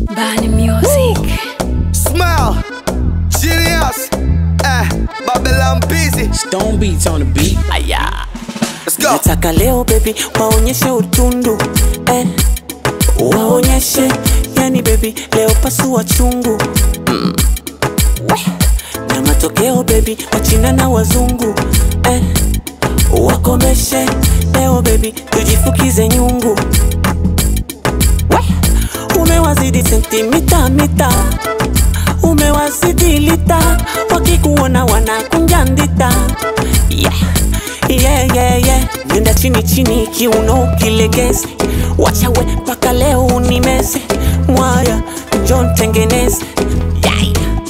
Bani Music. Smile, genius, eh, Babylon busy. Stone beats on the beat. Let's go. nataka leo baby waonyeshe utundu eh. waonyeshe yani baby leo pasua chungu mm. Weh. na matokeo baby wachina na wazungu eh. wakomeshe leo baby tujifukize nyungu Weh. umewazidi sentimita mita umewazidi lita wakikuona wanakunja ndita yeah. Yeah, yeah, yeah. nenda chini chini kiuno kilegeze wachawe mpaka leo unimeze mwaya njon tengeneze yeah.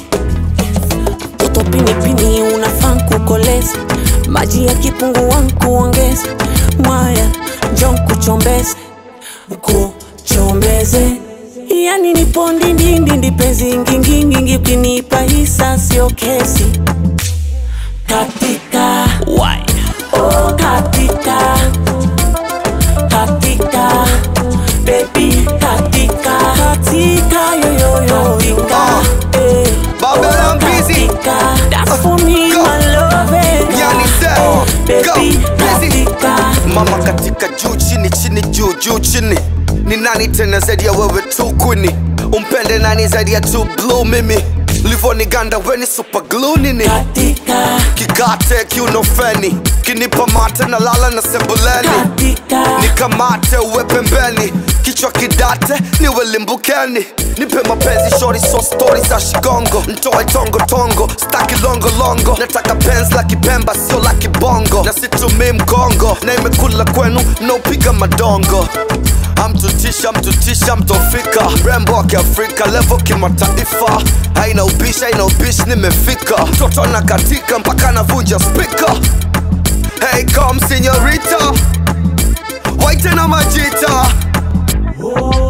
toto pinipini unafaa kukoleza maji ya kipungua nkuongeze mwaya njon kuchombeze kuchombeze yani nipo ndindindindi penzi ngingingingi ukinipa hisa sio kesi katika Why? Oh, katika katika baby katika katika yoyoyo katika eh, Babylon busy. katika that's for me Go. my love eh. Yani say, Oh, go, baby busy. katika Mama katika juu chini chini juu juu chini ni nani tena zaidi ya wewe tu kwini umpende nani zaidi ya tu blue mimi livoniganda weni super glue nini katika kikate kiuno feni kinipa mate na lala na sebuleni katika nikamate uwe pembeni kichwa kidate niwe limbukeni nipe mapenzi shori so stori za shigongo ntoe tongo tongo staki longo longo nataka penzi la kipemba sio la kibongo na situmii mgongo na imekula kwenu mnaopiga madongo amtutisha mtutisha mtofika mrembo wa kiafrika levo kimataifa haina ubishi haina ubishi nimefika mtoto na katika mpaka navunja spika hey come senorita waite na majita oh,